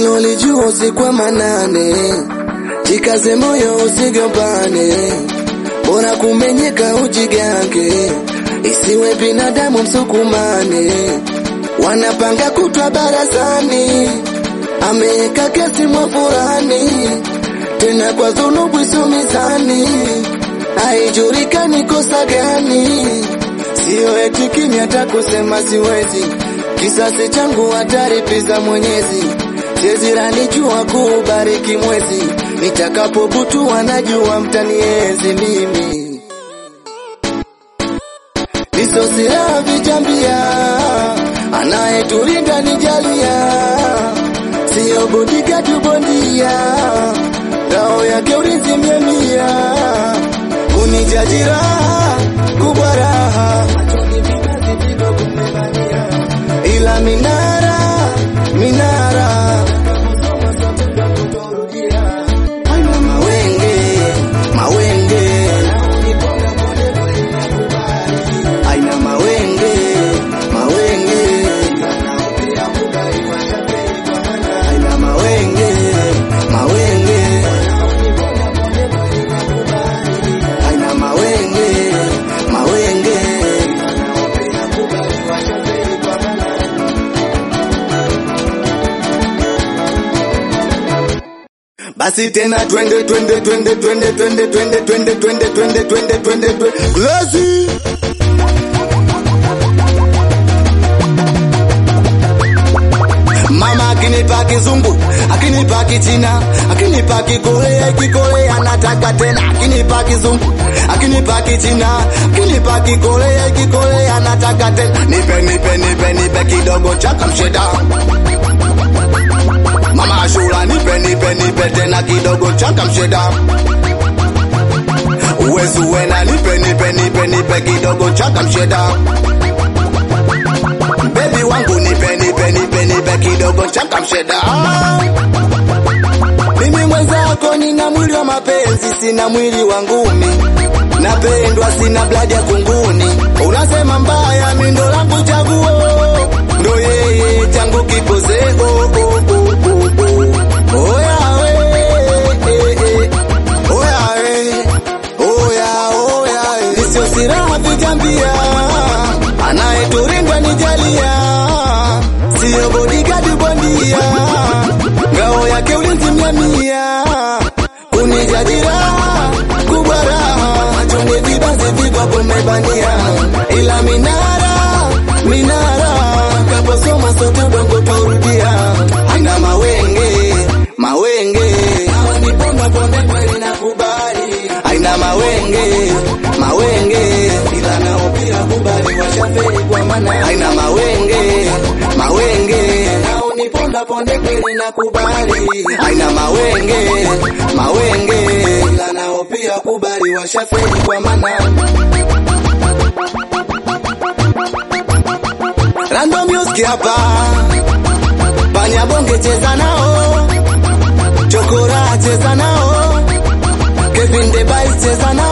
hilo lijua usiku manane, jikaze moyo usigombane, bora kumenyeka ujigange, isiwe binadamu msukumane, wanapanga kutwa barazani, ameweka kesi mwafurani, tena kwa dhunubu isumizani, haijulikani kosa gani, sio eti kimya hata kusema siwezi kisasi changu hataripiza Mwenyezi, siziranijua kubariki mwezi, nitakapobutua najua mtaniezi mimi, nisosira vijambia, anayetulinda nijalia, siyo bodigadi bondia, ngao yake ulinzi mia mia, kunijajira kubwa raha ila minara minara Aina mawenge mawenge aina mawenge mawenge aina mawenge mawenge aina mawenge mawenge Basi tena twende twende twende twende twende twende twende twende twende twende twende twende Glasi Mama akinipa kizungu, akinipa kichina, akinipa kikorea, kikorea nataka tena, akinipa kizungu, akinipa kichina, akinipa kikorea, kikorea nataka tena, nipe nipe nipe nipe kidogo cha kamsheda. Mama Ashura nipe nipe nipe tena kidogo cha kamsheda. Uwezu wena nipe nipe nipe nipe kidogo cha kamsheda. Baby wangu nipe nipe nipe nipe kidogo cha kamsheda. Mimi mwenzako nina mwili wa mapenzi, sina mwili wa ngumi. Napendwa, sina blood ya kunguni. Unasema mbaya, mimi ndo langu chaguo, ndo yeye changu kipoze. Oh, oh, oh, oh, oh. Oya we, eh, eh. Oya we, oya, oya we. Nisio siraha vijambia, anayeturinda nijalia, siyo bodigadi bondia, ngao yake ulinzi mia mia, kunijadira kubwa raha, machoni vibanzi vigogo mmebania, ila minara minara, kaposoma sote udongo taurudia, aina mawenge mawenge, niponda ponde kweli nakubali, aina mawenge mawenge, ila nao pia kubali washafeli kwa maana, aina mawenge mawenge, nao niponda ponde kweli nakubali, aina mawenge mawenge, ila nao pia kubali washafeli kwa maana Random Music hapa Panya bonge cheza nao Chokora cheza nao Kevin the Bice cheza nao